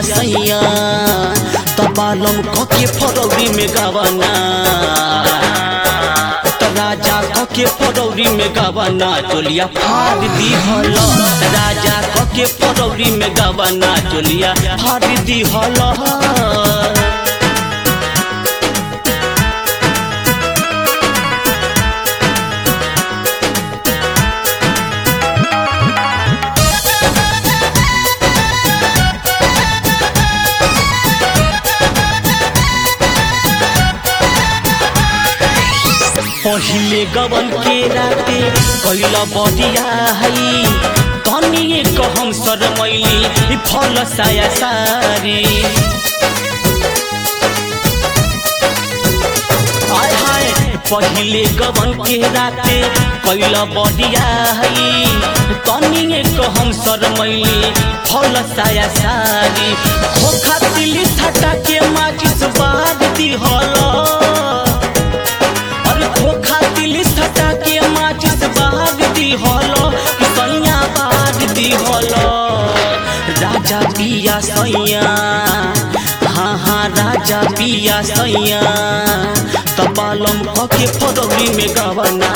सैया तबालम कके फरौरी में गवना त राजा कके फरौरी में गवना चोलिया फाड़ दी हल राजा कके फरौरी में गवना चोलिया फाड़ दी हल पहिले गवन के राते कैला बदिया है तनिए कहम शरमैली फल साया सारी आय हाय पहिले गवन के राते कैला बदिया है तनिए कहम शरमैली फल साया सारी खोखा तिली छटा के माचिस बाद दिहल अरे खोखा दिली सटा के माचिस बाग दी हलो सैया बाग दी हलो राजा पिया सैया हाँ हाँ राजा पिया सैया तबालम कके फरौरी में गवना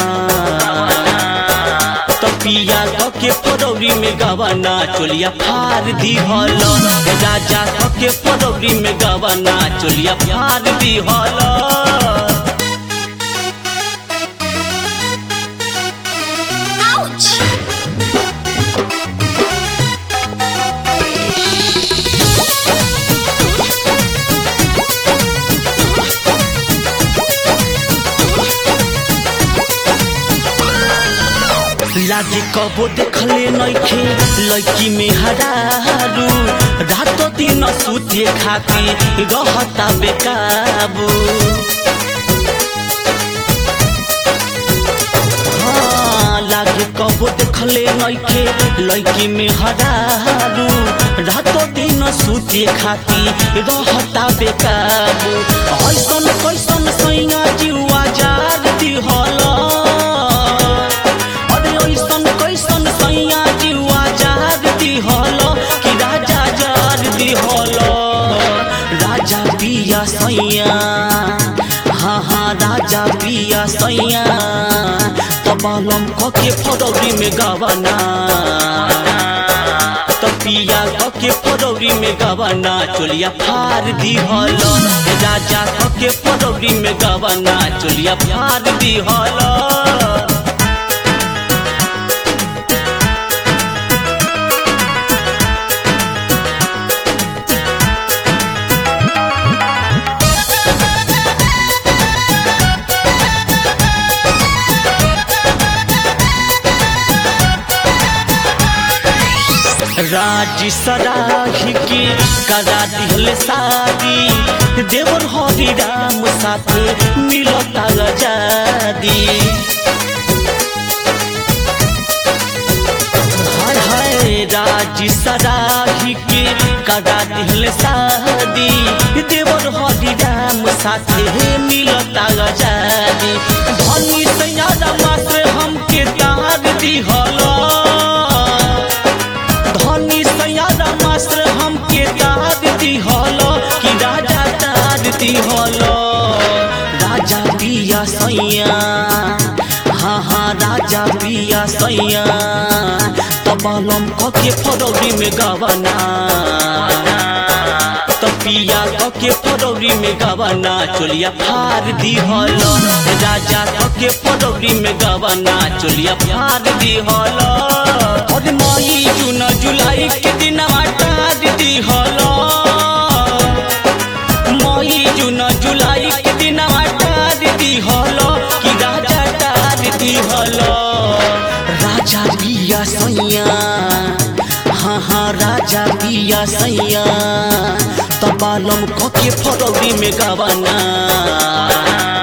पिया कके फरौरी में गवना चोलिया फार दी हलो राजा कके फरौरी में गवना चोलिया फार दी हलो Ouch! लागे कबो देखले नइखे लड़की में हरारू रात दिन सुते खाती रहता बेकाबू हाँ, लागे कबो देखले नइखे लड़की में हरारू रात दिन सुते खाती रहता बेकाबू ऐसन कैसन सैया जुआ जार दिहल अरे ऐसन कैसन सैया जुआ जार दिहल कि राजा जार दिहल राजा पिया सैया हाँ हाँ राजा पिया सैया तबालम कके फरौरी में गवना पिया कके फरौरी में गवना चोलिया फार दिहल राजा कके फरौरी में गवना चोलिया फार दिहल राज सराही के करा दिहल शादी देवर हरि राम साथे मिलता आजादी हाय हाय राज सराही के करा दिहल शादी देवर हरि राम साथे मिलता आजादी धनी सैयादा मासे हमके तार दिहल धनी सयारा मास्टर हमके दाद दिहल कि राजा दाद दिहल राजा पिया सैया हाँ हाँ राजा पिया सैया तबालम कके फरौरी में गवना पिया कके फरौरी में गवना चोलिया फार दिहल राजा कके फरौरी में गवना चोलिया फार दिहल अरे मई जून जुलाई के दिन टार दिहल मई जून जुलाई के दिन टार दिहल कि राजा टार दिहल राजा पिया सैया हाँ हाँ राजा पिया सैया तबालम कके फरौरी में गवना